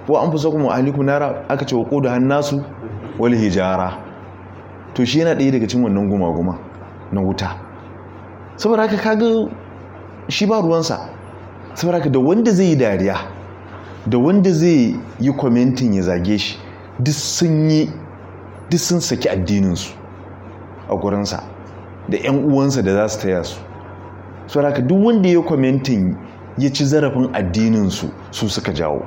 wa anfusakum wa ahlikum nara aka ce wa qudu hannasu wal hijara to shi yana ɗaya daga cikin wannan guma-guma na wuta saboda haka kaga shi ba ruwansa saboda haka da wanda zai yi dariya da wanda zai yi kwamentin ya zage shi duk sun yi duk sun saki addininsu a gurinsa da 'yan uwansa da za su taya su saboda haka duk wanda ya kwamentin ya ci zarafin addininsu su suka jawo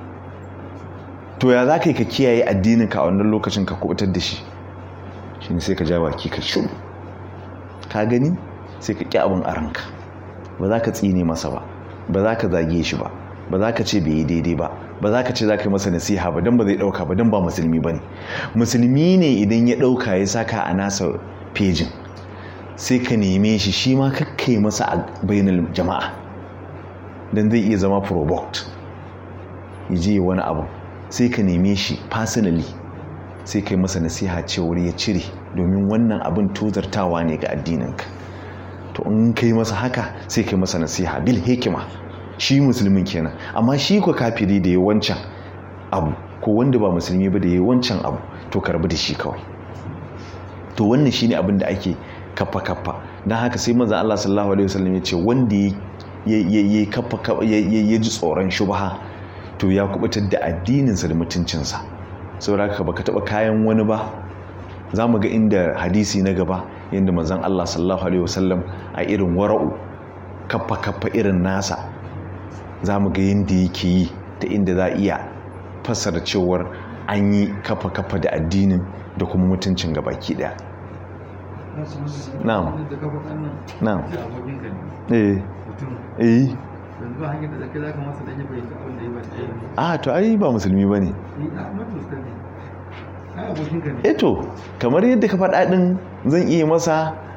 to ya za ka yi ka kiyaye addininka a wannan lokacin ka kubutar da shi shi ne sai ka ja baki ka shuru ka gani sai ka ƙi abin a ranka ba za ka tsine masa ba ba za ka zage shi ba ba za ka ce bai yi daidai ba ba za ka ce za ka yi masa nasiha ba don ba zai ɗauka ba don ba musulmi ba ne musulmi ne idan ya ɗauka ya saka a nasa fejin sai ka neme shi shi ma kakkai masa a bayanin jama'a don zai iya zama provoked ya je wani abu sai ka neme shi personally sai kai masa nasiha cewar ya cire domin wannan abin tozartawa ne ga addininka to in kai masa haka sai kai masa nasiha bil hikima shi musulmin kenan amma shi ko kafiri da ya wancan abu ko wanda ba musulmi ba da ya wancan abu to karbi da shi kawai to wannan shine abin da ake kaffa kaffa don haka sai manzon Allah sallallahu alaihi wasallam ya ce wanda ya kaffa ya ji tsoron shubha to ya kubutar da addininsa da mutuncinsa saboda haka baka taba kayan wani ba za mu ga inda hadisi na gaba yadda manzon Allah sallallahu alaihi wasallam a irin wara'u kaffa kaffa irin nasa za mu ga yadda yake yi ta inda za iya fassara cewar an yi kafa kafa da addinin da kuma mutuncin gabaki daya na'am na'am eh eh yanzu hanyar da zaka zaka masa dan ya fahimci abin da ya ba shi a to ai ba musulmi bane ni a mutu ne ai abokin ka ne eto kamar yadda ka faɗa ɗin zan iya masa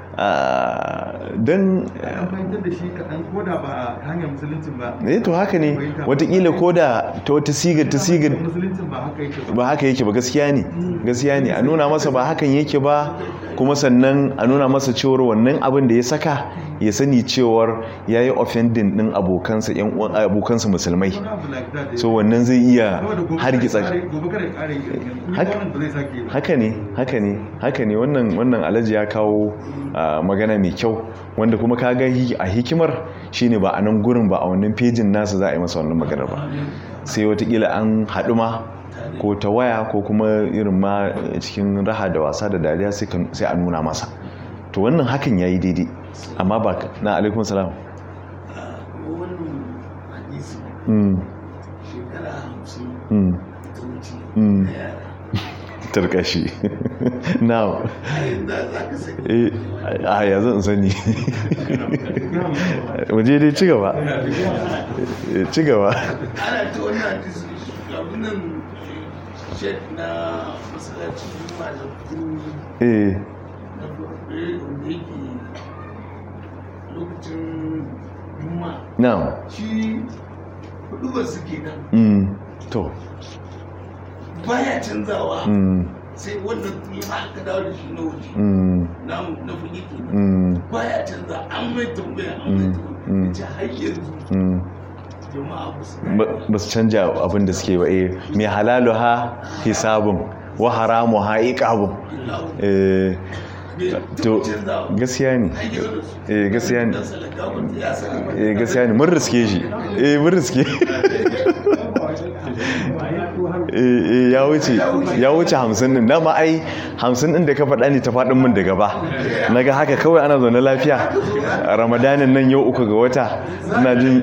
don an fahimtar da shi kaɗan ko da ba ta hanyar musuluncin ba eh to haka ne watakila ko da ta wata sigar ta sigar musuluncin ba haka yake ba ba haka yake ba gaskiya ne gaskiya ne a nuna masa ba hakan yake ba kuma sannan a nuna masa cewar wannan abin da ya saka ya sani cewar ya yi offending ɗin abokansa yan uwan abokansa musulmai wani abu like that so wannan zai iya saboda gobe hargitsa kada ya ƙare- gobe kada ya ƙare yi yanzu Haka- wannan ba zai sake yi ba haka ne haka ne haka ne wannan wannan alhaji ya kawo ah, magana mai kyau wanda kuma kaga hi- a hikimar shine ba a nan gurin ba a wannan fejin nasa za a yi masa wannan maganar ba sai watakila an haɗu ma ko ta waya ko kuma irin ma cikin raha da wasa da dariya sai ka- sai a nuna masa to wannan hakan ya yi daidai amma ba ka- na alaikun salam wannan hadisi Mm, shekara hamsin mm, ta wuce Mm. na yara tarkashi now a yanzu za ka sani eh a ya zan sani waje dai ci gaba Eh, ci gaba ana ta wannan hadisi abin nan shed na masallacin juma'a da kuri eh na farko wanda yake lokacin juma'a now shi hudubar suke nan mm, to baya canzawa mm, sai wannan kuma aka dawo da shi na wuce mm, na na fuge ke mm, baya canza an mai tambaya an mai Mm, tambaya ce har yanzu mm. jama'a ba su Ba- ba su canja abin da suke ba eh mai halalu ha hisabun wa haramu ha iqabun eh to gaskiya ne eh gaskiya ne eh gaskiya ne mun riske shi eh mun riske eh eh ya wuce ya wuce hamsin din dama ai hamsin din da ka faɗa ne ta faɗin min da gaba naga haka kawai ana zaune lafiya a ramadanin nan yau uku ga wata ina jin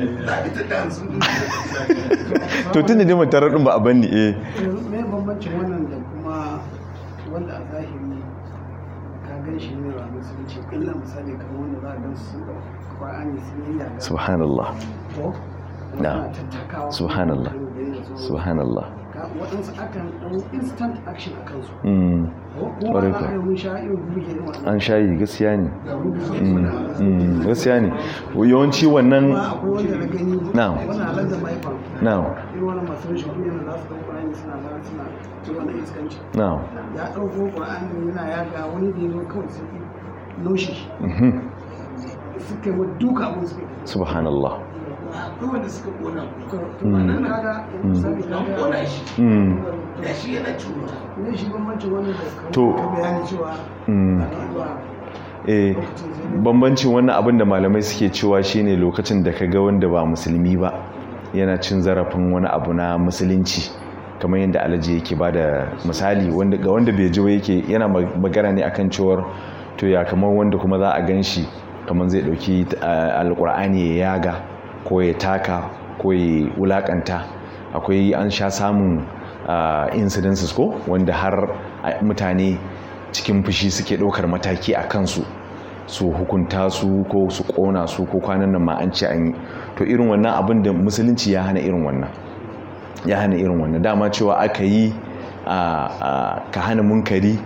to tun da dai mun tarar din ba a banni eh mai bambancin wannan da kuma wanda a zahiri ka gan shi ne ba musulunci illa misali kamar wanda za a gan su da ƙwa'ani sun yi yaga subhanallah ko Na. Wanda tattakawa Subhanallah. kan da ya zo. subhanallah Ka- waɗansu akan ɗan instant action a kansu mm. ko kuma Ƙwarai ana kuwa. irin mun sha irin buge irin wannan an shayi gaskiya ne da buge Mm, mm, gaskiya ne yawanci wannan kuma akwai wanda na gani Na'am. wani halar da mahaifan now irin wani masu rashin kunya da za su ɗau ƙwarani suna zara suna ci wannan iskanci now ya ɗauko ƙwarani yana yaga wani da ya zo kawai sun fi noshi mhm. suka yi wa duka abin su subhanallah akwai wanda suka kona to kuma to nan kaga Mm. misali an kaga kona shi Mm. da shi yana cuta ne shi bambancin wannan da kamar To. ka bayani cewa Mm. ana zuwa eh lokacin zai bambancin wannan abin da malamai suke cewa shine lokacin da ka ga wanda ba musulmi ba yana cin zarafin wani abu na musulunci kamar yadda alaji yake ba da misali wanda ga wanda bai ji ba yake yana ma- magana ne akan cewar to ya kamar wanda kuma za a gan shi kamar zai dauki ah, alkur'ani ya yaga ko ya taka ko ya wulakanta akwai an sha samun ah, incidences ko wanda har ah, mutane cikin fushi suke ɗaukar mataki a kansu su hukunta su ko su ƙona su ko kwanan nan ma an ce an yi to irin wannan abin da musulunci ya hana irin wannan ya hana irin wannan dama cewa aka yi a- a- ka hana munkari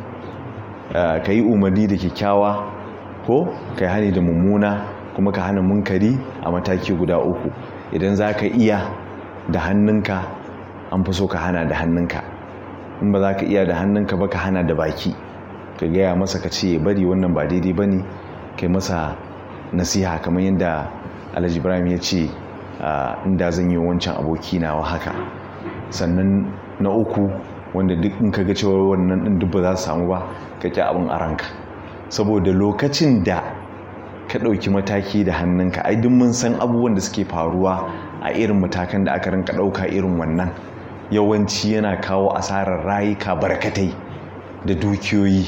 a, ka yi umarni da kyakkyawa ko ka yi hani da mummuna kuma ka hana munkari a mataki guda uku idan za ka iya da hannunka an fi so ka hana da hannunka in ba za ka iya da hannunka ba ka hana da baki ka gaya masa ka ce bari wannan ba daidai ba ne kai masa nasiha kamar yadda alhaji ibrahim ya ce ah, inda zan yi wancan aboki nawa haka sannan na uku wanda duk in ka ga cewa wannan ɗin duk ba za su samu ba ka ƙi abin a ranka saboda lokacin da ka ɗauki mataki da hannunka ai duk mun san abubuwan da suke faruwa a irin matakan da aka rinka ɗauka irin wannan yawanci yana kawo asarar rayuka barkatai da dukiyoyi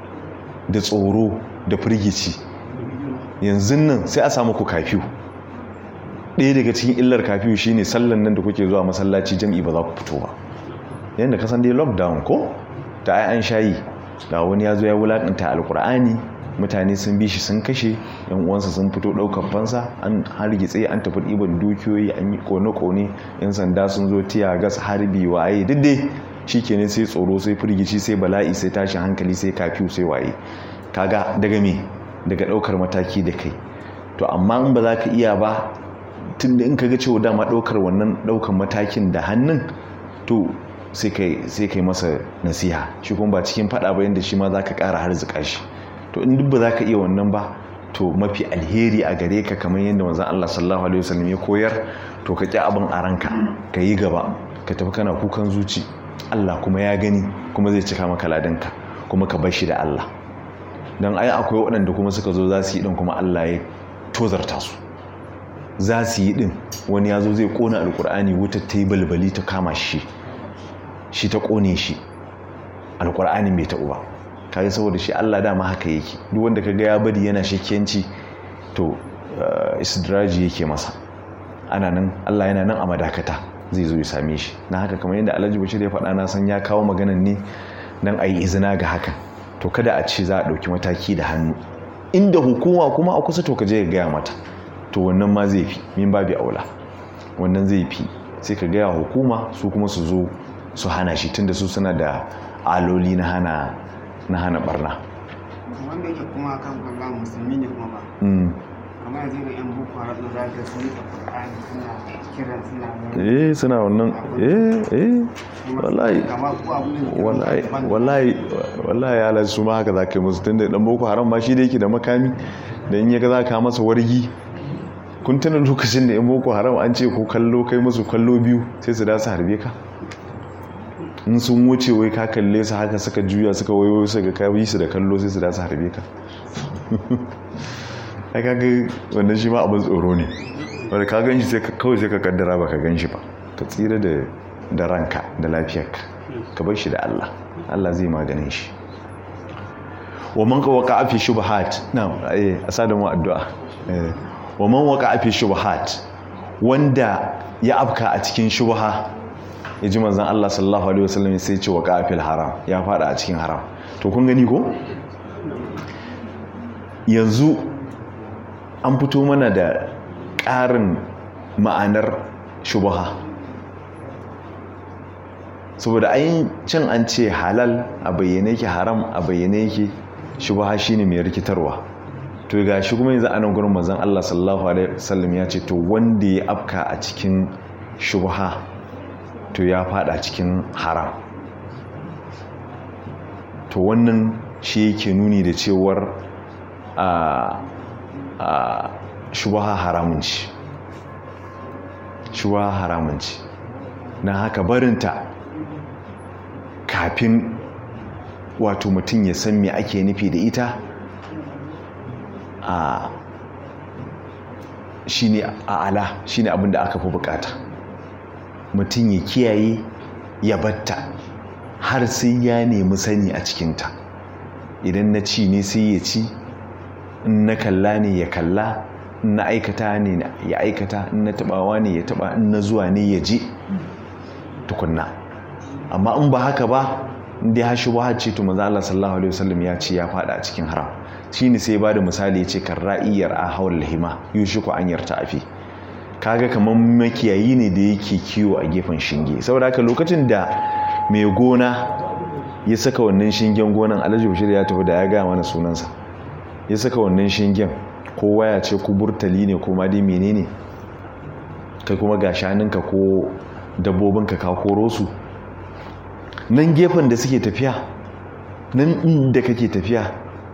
da tsoro da firgici yanzu nan sai a samu ku kafiyu ɗaya daga cikin illar kafiyu shine sallan nan da kuke zuwa masallaci jam'i ba za ku fito ba yadda kasan dai lockdown ko da ai an shayi ga wani ya zo ya wulaƙanta alkur'ani mutane sun bi shi sun kashe yan uwansa sun fito ɗaukar fansa an hargitse an tafi ɗiban dukiyoyi an yi kone-kone yan sanda sun zo tiya gas harbi waye duk dai shi kenan sai tsoro sai firgici sai bala'i sai tashin hankali sai kafiyu sai waye kaga daga me daga ɗaukar mataki da kai to amma in ba za ka iya ba tun da in ka ga cewa dama ɗaukar wannan ɗaukar matakin da hannun to sai kai masa nasiha shi kuma ba cikin faɗa ba yadda shi ma za ka ƙara harzika shi to in duk ba za ka iya wannan ba to mafi alheri a gare ka kamar yadda manzon Allah sallallahu alaihi wasallam ya koyar to ka ƙi abin a ranka ka yi gaba ka tafi kana kukan zuci Allah kuma ya gani kuma zai cika maka ladanka kuma ka bar shi da Allah don ai akwai waɗanda kuma suka zo za su yi ɗin kuma Allah ya tozarta su za su yi ɗin wani ya zo zai ƙona alƙur'ani wutar ta yi balbali ta kama shi shi ta ƙone shi alƙur'ani mai taɓu ba kaga saboda shi Allah dama haka yake duk wanda ka ga ya bari yana shakiyanci to istidraji yake masa ana nan Allah yana nan a madakata zai zo ya same shi na haka kamar yadda Alhaji Bashir ya faɗa na san ya kawo maganan ne dan ayi izina ga haka to kada a ce za a ɗauki mataki da hannu inda hukuma kuma a kusa to ka je ka gaya mata to wannan ma zai fi min babi aula wannan zai fi sai ka gaya hukuma su kuma su zo su hana shi tunda su suna da aloli na hana na hana barna wanda yake kuma kan kwallon musulmi ne kuma ba mm. kamar yanzu ga yan boko haram da zaka sun yi qur'ani suna kiran suna eh suna wannan eh eh wallahi kamar ko abu ne wallahi wallahi wallahi ya lasu ma haka zaka yi musu tunda dan boko haram ma shi da yake da makami da in yaga zaka masa wargi kun tuna lokacin da yan boko haram an ce ko kallo kai musu kallo biyu sai su da su harbe ka in sun wuce wai ka kalle su haka suka juya suka wayo su ga kai su da kallo sai su da su harbe ka ai kaga wannan shi ma abin tsoro ne wanda ka gan shi sai kawai sai ka kaddara ba ka gan shi ba ka tsira da da ranka da lafiyarka ka bar shi da Allah Allah zai maganin shi wa man waqa fi shubuhat na'am eh asada mu addu'a eh wa man waqa fi shubuhat wanda ya afka a cikin shubha yaji manzon Allah sallallahu alaihi wasallam sai ya ce waqa fil haram ya fada a cikin haram to kun gani ko yanzu an fito mana da ƙarin ma'anar shubha saboda ayin can an ce halal a bayyane yake haram a bayyane yake shubha shine mai rikitarwa to ga shi kuma yanzu anan gurin manzon Allah sallallahu alaihi wasallam ya ce to wanda ya afka a cikin shubha to ya fada cikin haram to wannan shi yake nuni da cewar a a shubha haramun ce shuwa haramun ce na haka barinta kafin wato mutum ya san me ake nufi da ita a shine a ala shine abin da aka fi bukata mutum ya kiyaye ya batta har sai ya nemi sani a cikinta idan na ci ne sai ya ci in na kalla ne ya kalla in na aikata ne ya aikata in na tabawa ne ya taba in na zuwa ne ya je tukunna amma in ba haka ba inda ya hashi ba ce to manzo Allah sallallahu alaihi wasallam ya ce ya fada a cikin haram shine sai ba da misali ya ce kan ra'iyar a hawal hima yushiku an yarta afi kaga kamar makiyayi ne da yake kiwo a gefen shinge saboda haka lokacin da mai gona ya saka wannan shingen gonan alhaji bashir ya tafi da ya gaya mana sunansa ya saka wannan shingen ko waya ce ko burtali ne ko ma dai menene kai kuma ga shaninka ko dabbobinka ka koro su nan gefen da suke tafiya nan inda kake tafiya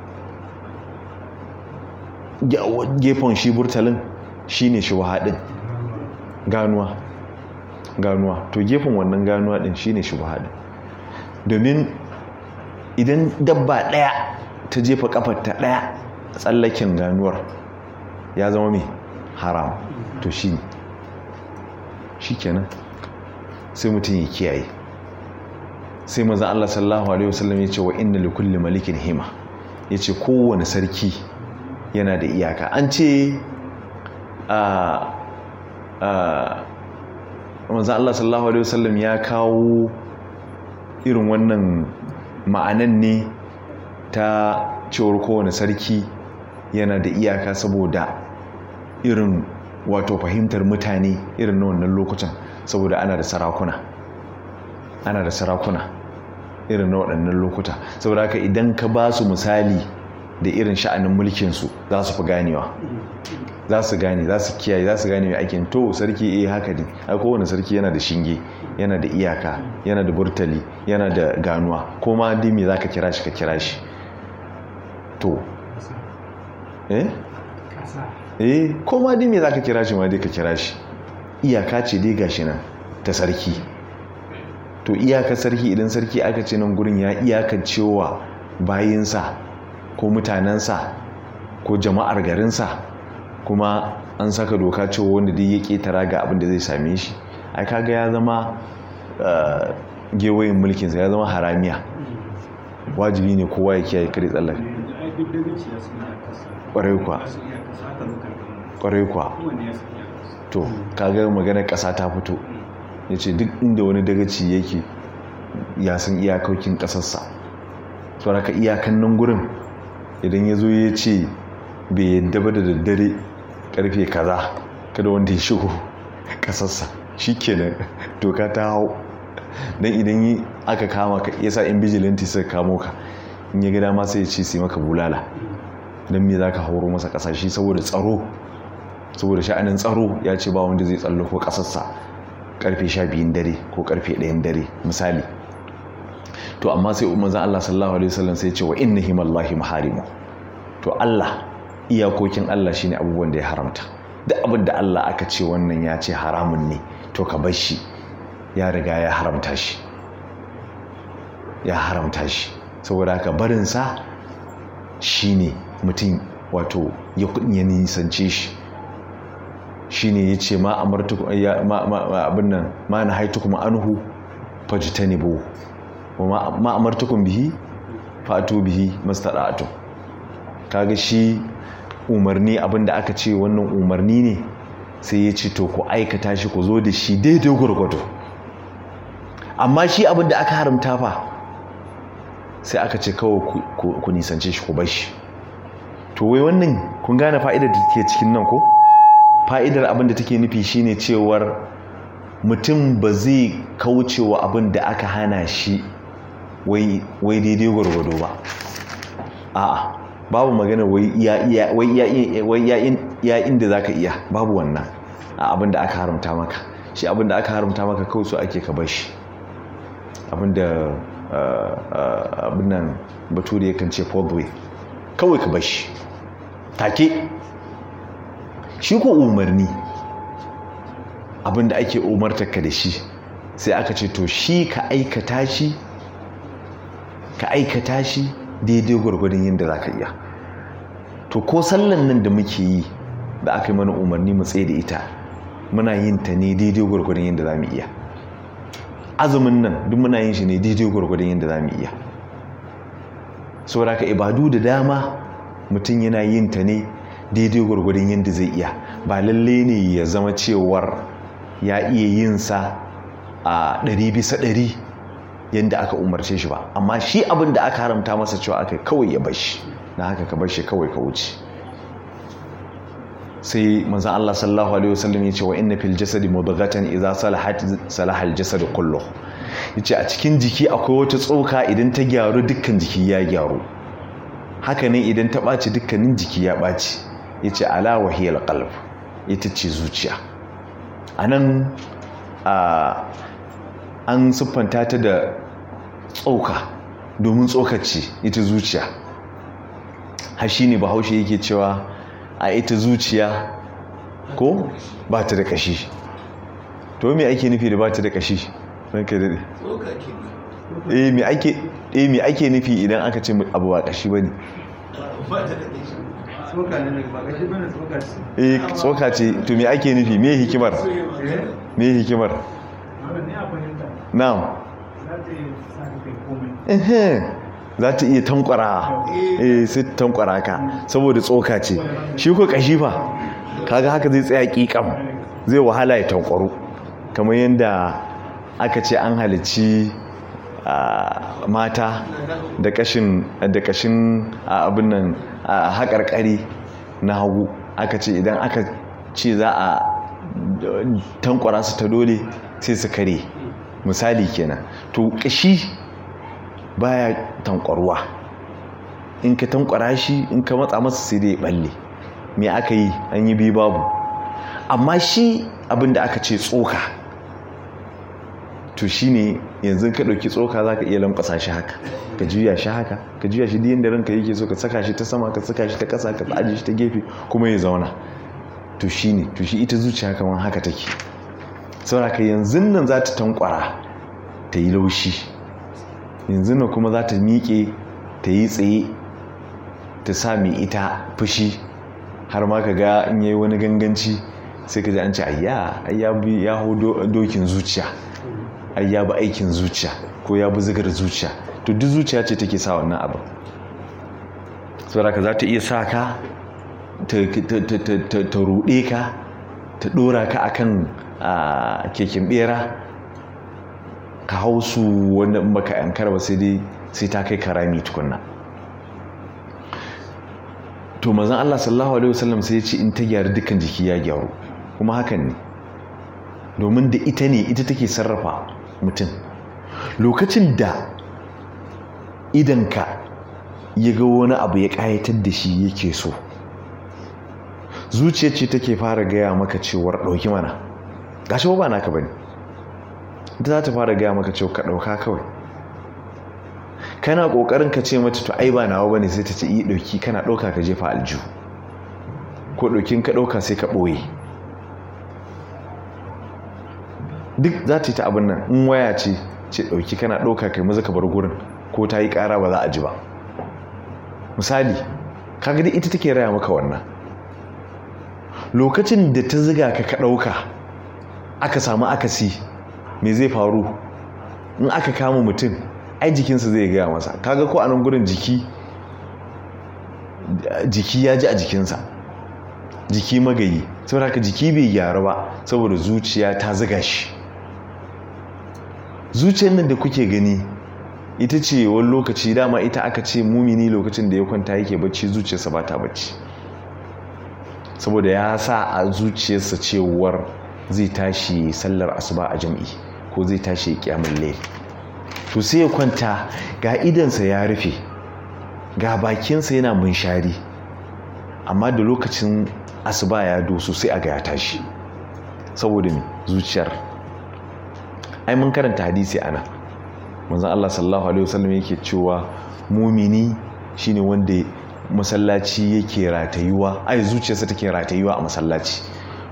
gefen shi burtalin shine shi wahadin ganuwa ganuwa to gefen wannan ganuwa din shine shi wahadin domin idan dabba daya ta jefa kafarta daya tsallaken ganuwar ya zama mai haram to shi shi kenan sai mutum ya kiyaye sai maza Allah sallallahu alaihi wasallam ya ce wa inna likulli malikin hima ya ce kowane sarki yana da iyaka an ce a maza Allah sallallahu alaihi wasallam ya kawo irin wannan ma'anan ne ta cewar kowane sarki yana da iyaka saboda irin wato fahimtar mutane irin na wannan lokutan saboda ana da sarakuna ana da sarakuna irin na waɗannan lokuta saboda haka idan ka ba su misali da irin sha'anin mulkinsu za su fi ganewa za su gane za su kiyaye za su gane mai aikin to sarki eh haka ne a kowane sarki yana da shinge yana da iyaka yana da burtali yana da ganuwa ko ma dimi za ka kira shi ka kira shi to eh eh ko ma dimi za ka kira shi ma dai ka kira shi iyaka ce dai gashi nan ta sarki to iyakar sarki idan sarki aka ce nan gurin ya iyakar cewa bayinsa ko mutanensa ko jama'ar garinsa kuma an saka doka cewa wanda dai ya ketara ga abin da zai same shi ai kaga ya zama gewayin mulkinsa ya zama haramiya wajibi ne kowa ya kiyaye kare tsallaka ƙwarai kuwa ƙwarai kuwa to kaga maganar ƙasa ta fito ya ce duk inda wani dagaci yake ya san iyakokin ƙasarsa sauraka iyakan nan gurin idan ya zo ya ce bai yadda ba da daddare karfe kaza kada wanda ya shigo ƙasarsa shi kenan doka ta hau don idan yi aka kama ka ya sa in bijilanti suka kamo ka in ya gada ma sai ya ce sai maka bulala don me za ka hauro masa ƙasashe saboda tsaro saboda sha'anin tsaro ya ce ba wanda zai tsallako ƙasarsa karfe sha biyun dare ko karfe ɗayan dare misali to amma sai umarza Allah sallallahu alaihi wasallam sai ce wa inna himallahi maharimu to Allah iyakokin Allah shine abubuwan da ya haramta duk abin da Allah aka ce wannan ya ce haramun ne to ka bar shi ya riga ya haramta shi ya haramta shi saboda haka barinsa shine mutum wato ya kudin ya nisance shi shine ya ce ma abin nan ma na haitukum anhu fajtanibu wa ma amartukum bihi fatu bihi mastada'atu kaga shi umarni abinda aka ce wannan umarni ne sai ya ce to ku aikata shi ku zo da shi daidai gurgudu amma shi abinda aka haramta fa sai aka ce kawai ku nisance shi ku bar shi to wai wannan kun gane fa'idar da take cikin nan ko fa'idar abin da take nufi shine cewar mutum ba zai kaucewa abin da aka hana shi wai daidai gwargwado ba a'a babu magana wai ya inda za ka iya babu wannan a abin da aka haramta maka shi abin da aka haramta maka kawai so ake ka bashi abin da abin nan bature yakan ce fourth kawai ka bashi take shi ko umarni abin da ake umartarka da shi sai aka ce to shi ka aikata shi ka aikata shi daidai gwargwadon yadda za ka iya to ko sallan nan da muke yi da aka yi mana umarni mu tsaye da ita muna yin ta ne daidai gwargwadon yadda za mu iya azumin nan duk muna yin shi ne daidai gwargwadon yadda za mu iya saboda ka ibadu da dama mutum yana yin ta ne daidai gwargwadon yadda zai iya ba lalle ne ya zama cewar ya iya yin sa a ɗari bisa ɗari yadda aka umarce shi ba amma shi abin da aka haramta masa cewa aka kawai ya bashi na haka ka bashi kawai ka wuce sai manzan Allah sallallahu alaihi wasallam ya ce wa inna fil jasadi mudghatan idza salahat salaha al jasadu kulluh yace a cikin jiki akwai wata tsoka idan ta gyaru dukkan jiki ya gyaru haka ne idan ta ɓaci dukkanin jiki ya ɓaci yace ala wahiyal qalb ita ce zuciya anan a an siffanta ta da tsoka domin tsokaci ita zuciya har shi ne bahaushe yake cewa a ita zuciya ko ba ta da kashi to me ake nufi da ba ta da kashi ranka daɗe tsoka ke ne eh me ake eh me ake nufi idan aka ce abu ba kashi bane ba ta da ƙashi tsoka ne daga ba gashi bane tsoka ce eh tsoka ce to me ake nufi me hikimar eh me hikimar wannan ne a fahimta na'am za ta yi sa ka kai komai ehe za ta iya tankwara eh sai ta tankwara ka saboda tsoka ce shi ko kashi fa kaga haka zai tsaya kikam zai wahala ya tankwaro kamar yadda aka ce an halici a, mata da kashin da kashin a, abin nan a haƙarƙari na hagu aka ce idan aka ce za a tankwara su ta dole sai su kare misali kenan to kashi baya tankwarwa in ka tankwara shi in ka matsa masa sai dai balle me aka yi an yi biyu babu amma shi abinda aka ce tsoka to shi ne yanzu ka ɗauki tsoka za ka iya lankwasa shi haka ka juya shi haka ka juya shi diyan da ranka yake so ka saka shi ta sama ka saka shi ta ƙasa ka ajiye shi ta gefe kuma ya zauna to shi ne to shi ita zuciya kamar haka take saboda yanzu nan za ta tankwara ta yi laushi yanzu nan kuma za ta miƙe ta yi tsaye ta sa mai ita fushi har ma ka ga in yayi wani ganganci sai ka ji an ce ayya ayya bi ya hau do- dokin zuciya ayya bi aikin zuciya ko ya bi zigar zuciya to duk zuciya ce take sa wannan abin saboda ka za ta iya sa ka ta ta- ta- ta- ta- ta ruɗe ka ta ɗora ka akan a keken bera ka hau su wanda in baka yankar ba sai dai sai ta kai karami tukunna to mazan Allah sallallahu alaihi wasallam sai ya ce in ta gyaru dukkan jiki ya gyaru kuma hakan ne domin da ita ne ita take sarrafa mutum lokacin da idanka ya ga wani abu ya ƙayatar da shi yake so zuciya ce take fara gaya maka cewar ɗauki mana gashi ba naka bane ita za ta fara gaya maka cewa ka ɗauka kawai kana ƙoƙarin ka ce mata to ai ba nawa bane sai ta ce iya ɗauki kana ɗauka ka jefa aljihu ko ɗaukin ka ɗauka sai ka ɓoye duk za ta yi ta abin nan in waya ce ce ɗauki kana ɗauka kai maza ka bar gurin ko ta yi ƙara ba za a ji ba misali kaga dai ita take raya maka wannan lokacin da ta ziga ka ka ɗauka aka samu akasi me zai faru in aka kama mutum ai jikinsa zai gaya masa kaga ko a nan gurin jiki jiki ya ji a jikinsa jiki magayi saboda haka jiki bai gyaru ba saboda zuciya ta ziga shi zuciyar nan da kuke gani ita ce wani lokaci dama ita aka ce mumini lokacin da ya kwanta yake bacci zuciyarsa ba ta bacci saboda ya sa a zuciyarsa cewar zai tashi sallar asuba a jam'i ko zai tashi kyamun lail to sai ya kwanta ga idansa ya rufe ga bakinsa yana munshari amma da lokacin asuba ya doso sai a ga ya tashi saboda ne zuciyar ai mun karanta hadisi ana manzon Allah sallallahu alaihi wasallam yake cewa mumini shine wanda masallaci yake ratayuwa ai zuciyarsa take ratayuwa a masallaci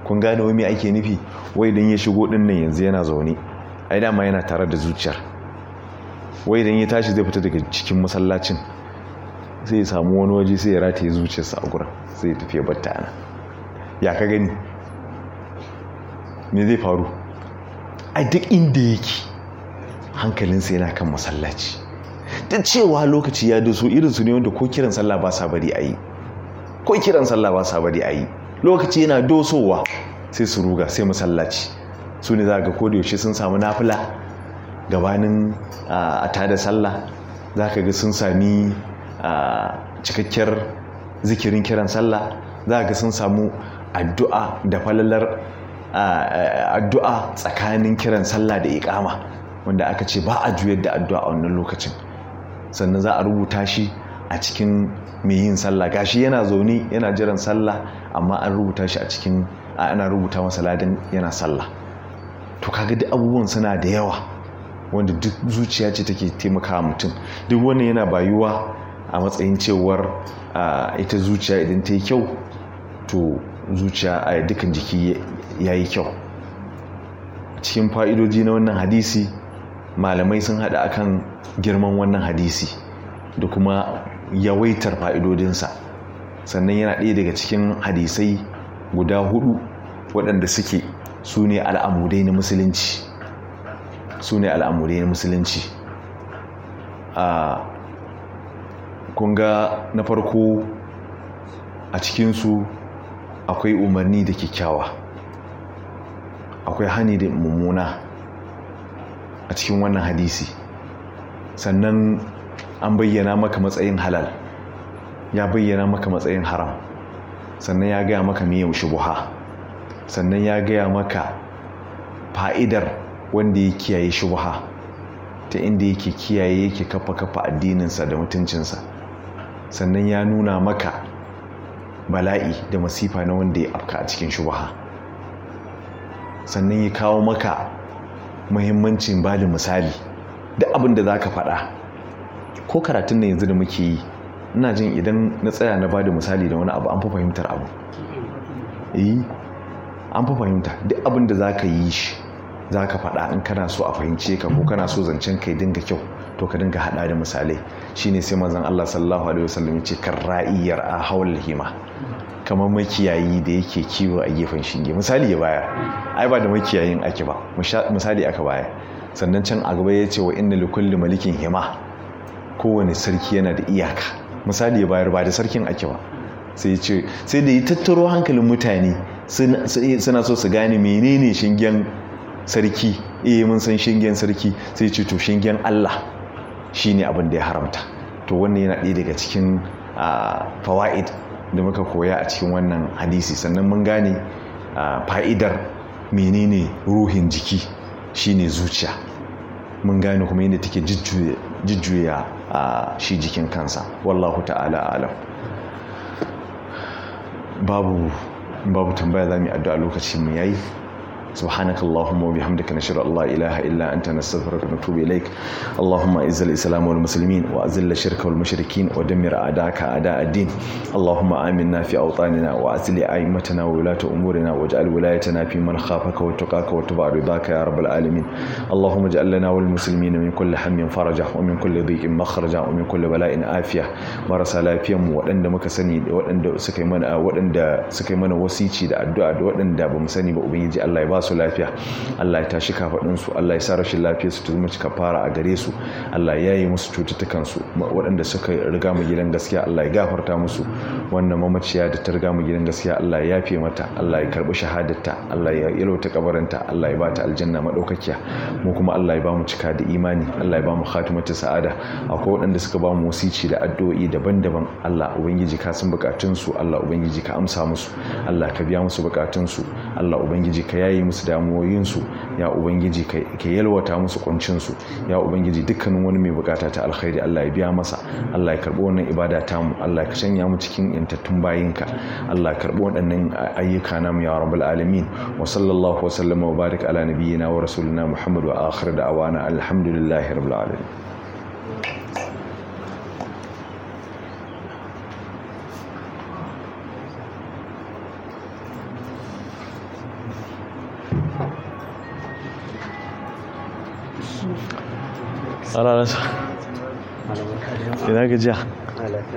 kun gane wai me ake nufi wai idan ya shigo din nan yanzu yana zaune ai dama yana tare da zuciyar wai idan ya tashi zai fita daga cikin masallacin sai ya samu wani waje sai ya rataye zuciyarsa a gurin sai ya tafi ya batta ana ya ka gani me zai faru a duk inda yake hankalinsa yana kan masallaci da cewa lokaci ya doso irinsu ne wanda ko kiran sallah ba sa bari a yi ko kiran sallah ba sa bari a yi lokaci yana dosowa sai su ruga sai masallaci su ne za ga yaushe sun samu nafila gabanin a tada sallah za ka ga sun sami cikakkiyar zikirin kiran sallah za ga sun samu addu'a da falalar addu'a tsakanin kiran sallah da ikama wanda aka ce ba a juyar da addu'a a wannan lokacin sannan za a rubuta shi a cikin mai yin sallah gashi yana zaune yana jiran sallah amma an rubuta shi a cikin ana rubuta masa ladin yana sallah to kaga duk abubuwan suna da yawa wanda duk zuciya ce take taimakawa mutum duk wannan yana bayuwa a matsayin cewar ita zuciya idan ta yi kyau to zuciya a dukkan jiki ya yi kyau cikin fa'idoji na wannan hadisi malamai sun haɗa akan girman wannan hadisi da kuma yawaitar fa'idodinsa sannan yana ɗaya daga cikin hadisai guda hudu waɗanda suke su ne al'amudai na musulunci su ne al'amudai na musulunci a kunga na farko a cikinsu akwai umarni da kyakkyawa akwai hani da mummuna a cikin wannan hadisi sannan an bayyana maka matsayin halal ya bayyana maka matsayin haram sannan ya gaya maka miyan shubuha sannan ya gaya maka fa'idar wanda ya kiyaye shubuha ta inda yake kiyaye yake kafa kafa addininsa da mutuncinsa sannan ya nuna maka bala'i da masifa na wanda ya afka a cikin shubuha sannan ya kawo maka muhimmancin ba da misali da abin da za ka faɗa ko karatun na yanzu da muke yi ina jin idan na tsaya na ba da misali da wani abu an fi fahimtar abu yi an fi fahimta duk abin da za ka yi shi za ka faɗa in kana so a fahimce ka ko kana so zancen kai dinga kyau to ka dinga haɗa da misalai shine sai manzon Allah sallallahu alaihi wasallam ya ce kan ra'iyar a hawal hima kamar makiyayi da yake kiwo a gefen shinge misali ya baya ai ba da makiyayin ake ba misali aka baya sannan can a gaba ya ce wa inna likulli malikin hima kowane sarki yana da iyaka misali ya bayar ba da sarkin ake ba sai ce sai da yi tattaro hankalin mutane suna so su gane menene shingen sarki eh mun san shingen sarki sai ce to shingen Allah shine abin da ya haramta to wannan yana ɗaya daga cikin fawaid da muka koya a cikin wannan hadisi sannan mun gane fa'idar menene ruhin jiki shine zuciya mun gane kuma yadda take jujjuya shi jikin kansa wallahu ta'ala alam babu babu tambaya za mu yi addu'a lokacin mu yayi سبحانك اللهم وبحمدك نشهد ان لا اله الا انت نستغفرك ونتوب اليك اللهم اعز الاسلام والمسلمين واذل الشرك والمشركين ودمر اعداءك اعداء الدين اللهم امنا في اوطاننا واعزل ائمتنا وولاة امورنا واجعل ولايتنا في من خافك واتقاك واتبع رضاك يا رب العالمين اللهم اجعل لنا والمسلمين من كل هم فرجا ومن كل ضيق مخرجا ومن كل بلاء عافيه marasa lafiyar mu waɗanda muka sani da waɗanda suka yi mana waɗanda suka yi mana wasici da addu'a da waɗanda ba mu sani ba ubangiji Allah ya ba su lafiya Allah ya tashi kafaɗin su Allah ya sa rashin lafiyar su ta zama cika fara a gare su Allah ya yi musu cututtukan su waɗanda suka riga mu gidan gaskiya Allah ya gafarta musu wannan mamaciya da ta riga mu gidan gaskiya Allah ya yafe mata Allah ya karbi shahadarta Allah ya yalwata kabarinta Allah ya ba ta aljanna madaukakiya mu kuma Allah ya ba mu cika da imani Allah ya ba mu khatimatu sa'ada akwai waɗanda suka ba mu wasici da addu'o'i daban-daban Allah ubangiji ka san bukatun su Allah ubangiji ka amsa musu Allah ka biya musu bukatun su Allah ubangiji ka yayi musu damuwoyin su ya ubangiji ka yalwata musu kuncin su ya ubangiji dukkanin wani mai bukata ta alkhairi Allah ya biya masa Allah ya karbi wannan ibada ta mu Allah ka shanya mu cikin yantattun bayinka Allah ya karbi waɗannan ayyuka namu ya rabbul alamin wa sallallahu wa sallama wa barik ala nabiyyina wa rasulina Muhammad wa akhir da'wana alhamdulillahi rabbil alamin ana nasa ina gajiya